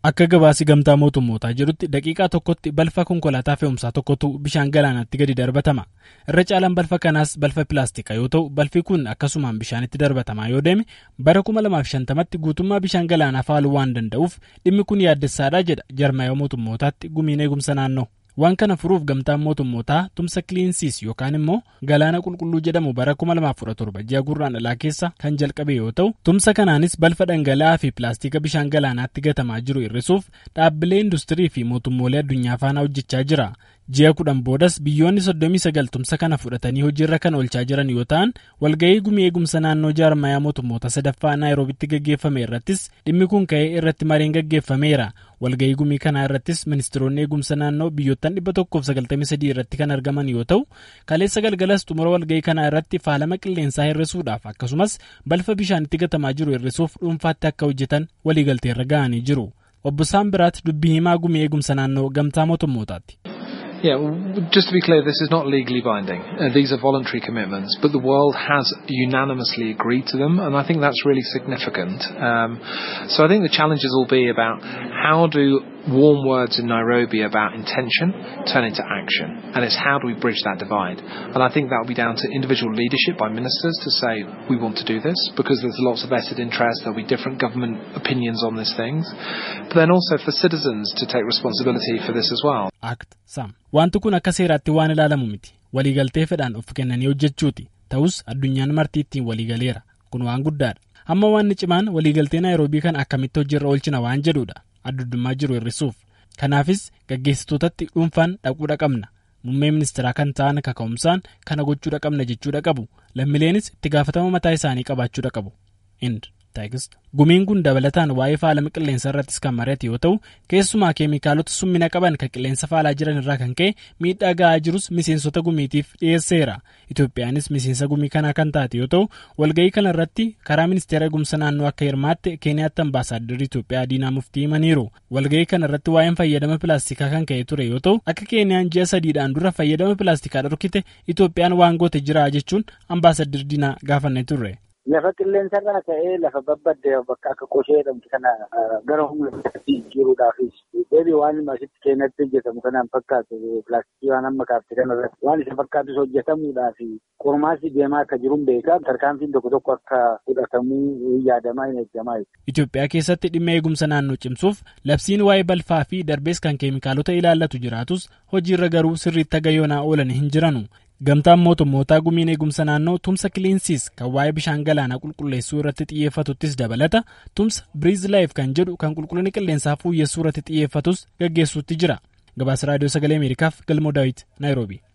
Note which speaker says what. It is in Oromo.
Speaker 1: Akka gabaasi gamtaa mootummootaa jedhutti daqiiqaa tokkotti balfa konkolaataa fe'umsaa tokkotu bishaan galaanaatti gadi darbatama. Irra caalaan balfa kanaas balfa pilaastikaa yoo ta'u balfi kun akkasumaan bishaanitti darbatamaa yoo deeme bara 2050tti guutummaa bishaan galaanaa faaluu waan danda'uuf dhimmi kun yaaddessaadha jedha jarmaayoo mootummootaatti gumiin eegumsa naannoo. Waan kana furuuf gamtaan mootummootaa tumsa kiliinsiis yookaan immoo galaana qulqulluu jedhamu bara 2017 ji'a gurraandhalaa keessa kan jalqabe yoo ta'u tumsa kanaanis balfa dhangala'aa fi pilaastika bishaan galaanaatti gatamaa jiru hir'isuuf dhaabbilee industirii fi mootummoolee addunyaa faana hojjechaa jira. Ji'a kudhan boodas biyyoonni 39 tumsa kana fudhatanii hojiirra kan oolchaa jiran yoo ta'an walga'ii gumii eegumsa naannoo jaarmayaa mootummoota sadaffaa naayiroobitti gaggeeffame irrattis dhimmi kun ka'ee irratti mariin gaggeeffameera. walga'ii gumii kanaa irrattis ministeeronni eegumsa naannoo biyyoottan 193 irratti kan argaman yoo ta'u kaleessa galgalas xumura walga'ii kanaa irratti faalama qilleensaa hir'isuudhaaf akkasumas balfa bishaanitti gatamaa jiru hir'isuuf dhuunfaatti akka hojjetan waliigalteerra ga'anii jiru obbo Saambiraat dubbii himaa gumii eegumsa naannoo gamtaa mootummootaati.
Speaker 2: Yeah, just to be clear, this is not legally binding. Uh, these are voluntary commitments, but the world has unanimously agreed to them, and I think that's really significant. Um, so I think the challenges will be about how do warm words in Nairobi about intention turn into action, and it's how do we bridge that divide. And I think that will be down to individual leadership by ministers to say we want to do this because there's lots of vested interest. There'll be different government opinions on these things, but then also for citizens to take responsibility for this as well.
Speaker 1: Act Sam. Wanti kun akka seeraatti waan ilaalamu miti. Waliigaltee fedhaan of kennanii hojjechuuti. Ta'us addunyaan marti ittiin waliigaleera. Kun waan guddaadha. Amma waan cimaan waliigaltee naayiroobii kan akkamitti hojiirra oolchina waan jedhudha. Adduddummaa jiru hir'isuuf. Kanaafis gaggeessitootatti dhuunfaan dhaquudha qabna. Muummee ministeeraa kan ta'an kaka'umsaan kana gochuudha qabna jechuudha qabu. Lammileenis itti gaafatama mataa isaanii qabaachuudha qabu. Gumiin kun dabalataan waa'ee faalama qilleensa irrattis kan mari'ate yoo ta'u keessumaa keemikaalota summina qaban kan qilleensa faalaa jiran irraa kan ka'e miidhaa ga'aa jirus miseensota gumiitiif dhiyeesseera. Itoophiyaanis miseensa gumii kanaa kan taate yoo ta'u walga'ii kana irratti karaa ministeera eegumsa naannoo akka hirmaatte keeniyaatti ambaasaaddarri Itoophiyaa diinaa muftii himaniiru. Walga'ii kana irratti waa'een fayyadama pilaastikaa kan ka'e ture yoo ta'u akka keeniyaan ji'a sadiidhaan dura fayyadama pilaastikaa dhorkite Itoophiyaan waan goote jira jechuun ambaasaddarri diinaa gaafanne turre.
Speaker 3: Lafa qilleensarraa ka'ee lafa babbadde bakka akka qoshee jedhamtu kana gara humna jijjiiruudhaafis deebii waan asitti keenyatti hojjetamu kanaan fakkaatu pilaastikii waan amma kaafte kanarratti waan isa fakkaatus hojjetamuudhaaf qormaasi deemaa akka jiruun beekaa tarkaanfiin tokko tokko akka fudhatamuu yaadamaa hin eeggamaa.
Speaker 1: Itoophiyaa keessatti dhimma eegumsa naannoo cimsuuf labsiin waa'ee balfaa fi darbees kan keemikaalota ilaallatu jiraatus hojiirra garuu sirriitti gayoonaa oolan hin jiranu. Gamtaan mootummootaa gumiin eegumsa naannoo tumsa kiliinsiis kan waa'ee bishaan galaanaa qulqulleessuu irratti xiyyeeffatuttis dabalata tumsa biriiz laayif kan jedhu kan qulqullina qilleensaa fooyyessuu irratti xiyyeeffatus gaggeessuutti jira. Gabaasa raadiyoo sagalee Ameerikaaf galmoo daawit Naayiroobi.